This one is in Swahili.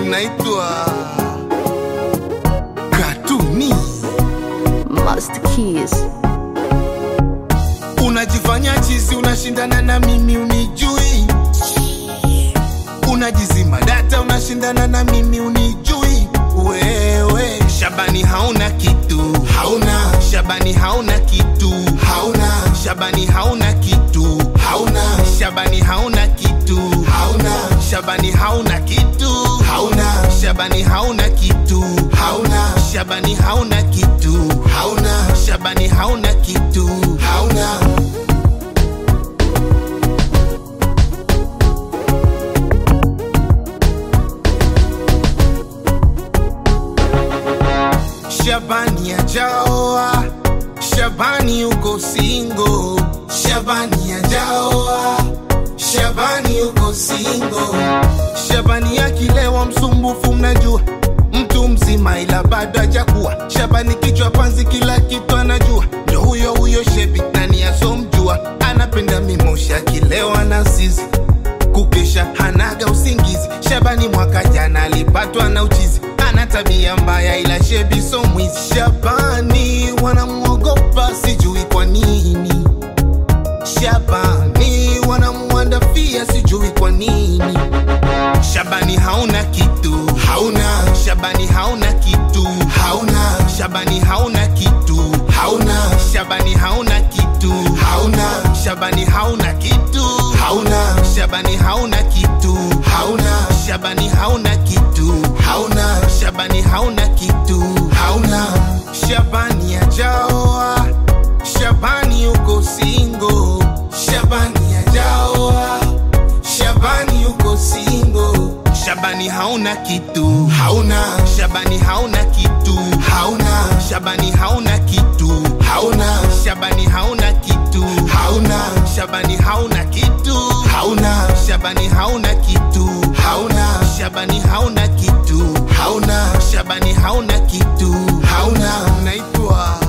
naitwa Katuni. Master Keys. Unajifanya chizi, unashindana na mimi unijui, unajizima data, unashindana na mimi unijui. Wewe Shabani hauna kitu, hauna Shabani hauna kitu, hauna Shabani hauna kitu, hauna Shabani hauna kitu, hauna Shabani hauna kitu, hauna Shabani hauna kitu, hauna Shabani hauna kitu, hauna Shabani hauna kitu, hauna Shabani ajaoa, Shabani uko singo, Shabani ajaoa, Shabani uko singo, Shabani akilewa msumbufu, mnajua mtu mzima ila bado hajakuwa. Shabani kichwa panzi, kila kitu anajua, ndo huyo huyo shebi, nani asomjua, anapenda mimoshi, akilewa na sisi kukesha hanaga usingizi. Shabani mwaka jana alipatwa na uchizi, ana tabia mbaya ila shebi so mwizi. Shabani wanamwogopa sijui kwa nini, Shabani wanamwandafia sijui kwa nini. Shabani hauna kitu, hauna Shabani hauna kitu, hauna Shabani hauna kitu, hauna Shabani hauna kitu, hauna Shabani hauna kitu, hauna Shabani hauna kitu, hauna Shabani hauna kitu, hauna Shabani hauna kitu, hauna Shabani ajaoa, Shabani uko singo, Shabani ajaoa, Shabani uko singo, Shabani hauna kitu, hauna Shabani hauna kitu, hauna Shabani hauna kitu, hauna Shabani hauna kitu, hauna Shabani hauna kitu, hauna Shabani hauna kitu, hauna Shabani hauna kitu, hauna Shabani hauna kitu, hauna naitwa